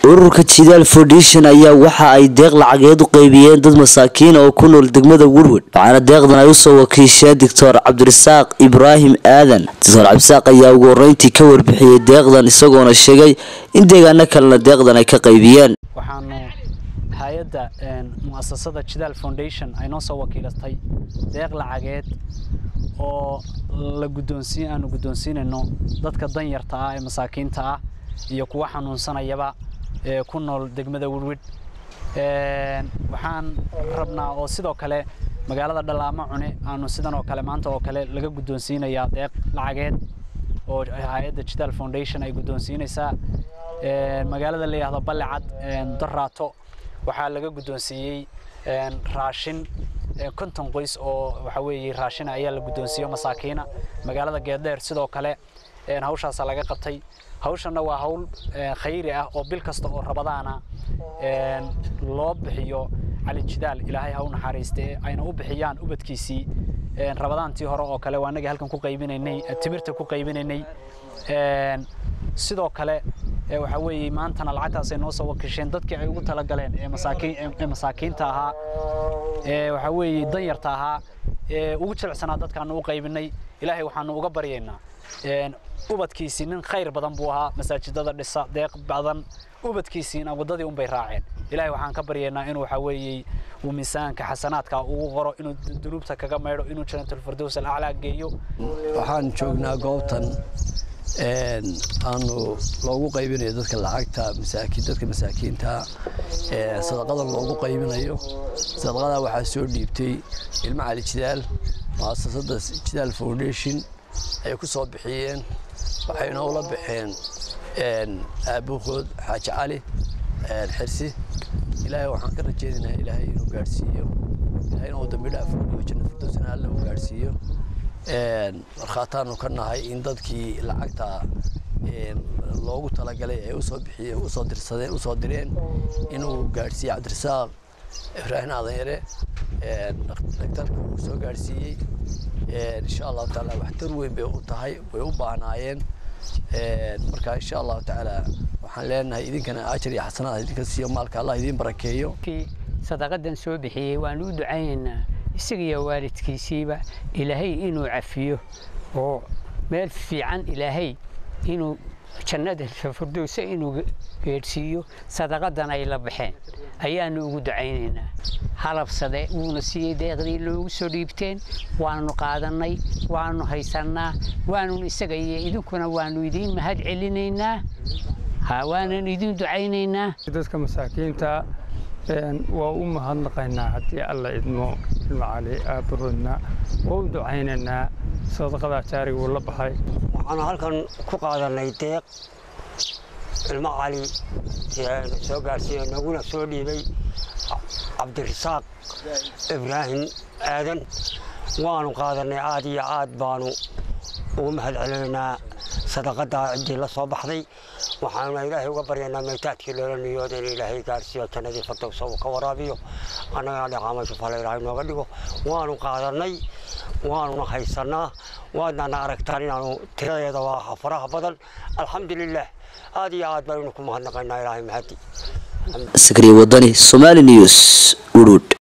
ururka jidaal foundation ayaa waxa ay deeq lacageed u qaybiyeen dad masaakiina oo ku nool degmada werwed waxaana deeqdan ay usoo wakiisheen doctor cabdirasaaq ibraahim aadan doctor cabdirasaaq ayaa ugu horeyntii ka warbixiyey deeqdan isagoona sheegay in deegaano kalena deeqdan ay ka qaybiyeen waxaanu hay-adda muasasada jidaal foundation ay noo soo wakiilatay deeq lacageed oo la guddoonsiin aanu guddoonsiinayno dadka danyarta ah ee masaakiinta ah iyo kuwa xanuunsanayaba ee ku nool degmada werwed waxaan rabnaa oo sidoo kale magaalada dhalaamo cune aanu sidan oo kale maanta oo kale laga guddoonsiinayaa deeq lacageed oo hay-adda jidaal foundation ay guddoonsiinaysaa magaalada la yidhahdo ballecad daraato waxaa laga guddoonsiiyey raashin konton qoys oo waxa weeye raashin ayaa la guddoonsiiyo masaakiina magaalada geeddheer sidoo kale hawshaasaa laga qabtay hawshanna waa hawl khayri ah oo bil kasta oo rabadaana loo bixiyo cali jidaal ilaahay ha u naxariiste ayna u bixiyaan ubadkiisii rabadaantii hore oo kale waa anagii halkan ku qaybinaynay timirta ku qaybinaynay sidoo kale waxa weeye maantana lacagtaasay noo soo wakiisheen dadkii ay ugu talagaleen ee masaakiin ee masaakiinta ahaa ee waxa weeye danyarta ahaa ee ugu jilicsanaa dadkaanu u qaybinay ilaahay waxaanu uga baryaynaa ubadkiisii nin khayr badan buu ahaa masaajidada dhisa deeq badan ubadkiisiina waddadii unbay raaceen ilaahay waxaan ka baryaynaa inuu waxa weeye uu miisaanka xasanaadka ugu qoro inuu dunuubta kaga maydho inuu janatulfirdows alaclaa geeyo waxaan joognaa goobtan aanu loogu qaybinayo dadka lacagta masaakiin dadka masaakiinta sadaqada loogu qaybinayo sadaqada waxaa soo dhiibtay ilmo cali jidaal muasasada jidaal foundation ay ku soo bixiyeen waxayna ula baxeen aabuhood xaaji cali xirsi ilaahay waxaan ka rajeynaynaa ilaahay inuu gaadhsiiyo ilaahayna uu dambi dhaaf iyo janna firdowsna alle uu gaadhsiiyo markhaataanu ka nahay in dadkii lacagta loogu talagalay ay usoo bixiyeen usoo dirsadeen usoo direen inuu gaadhsiiye cabdirasaaq ibraahim aadanyare dhagtarka uu soo gaadhsiiyey insha allahu tacaala waxtar weyn bay u tahay way u baahnaayeen marka insha allahu tacaala waxaan leenahay idinkana ajar iyo xasanaad idinka siiyo maalka allah idiin barakeeyo sadaqadan soo bixiyey waan u ducaynaynaa isaga iyo waalidkiisiiba ilaahay inuu cafiyo oo meel fiican ilaahay inuu jannada firdowsa inuu geedhsiiyo sadaqadan ay la baxeen ayaanu ugu ducaynaynaa halabsade wuuna siiyey deeqdii loogu soo dhiibteen waanu qaadannay waanu haysannaa waanun isaga iyo idinkuna waanu idiin mahad celinaynaa waanan idiin ducaynaynaa dadka masaakiinta waa u mahadnaqaynaa haddii alla idmo ilmo cali aabahoodna waa u ducaynaynaa sadaqadaa jaariga uu la baxay waxaanu halkan ku qaadannay deeq ilmo cali soo gaarsiiye naguna soo dhiibay cabdirasaaq ibraahim aadan waanu qaadannay aad iyo aad baanu ugu mahad celinaynaa sadaqadaa ciddii la soo baxday waxaanuna ilaahay uga baryaynaa maytaadkii loola niyooda in ilaahay gaarsiiyo jannadii fardowsa uu ka waraabiyo annagana dhaqaamasho fale ilaahay nooga dhigo waanu qaadannay waanuna haysannaa waadnana aragtaan inaanu tiradeeda waa faraha badan alxamdulilah aad iyo aad baynu ku mahadnaqaynaa ilaahay mahadi sakriya wadani somali news urud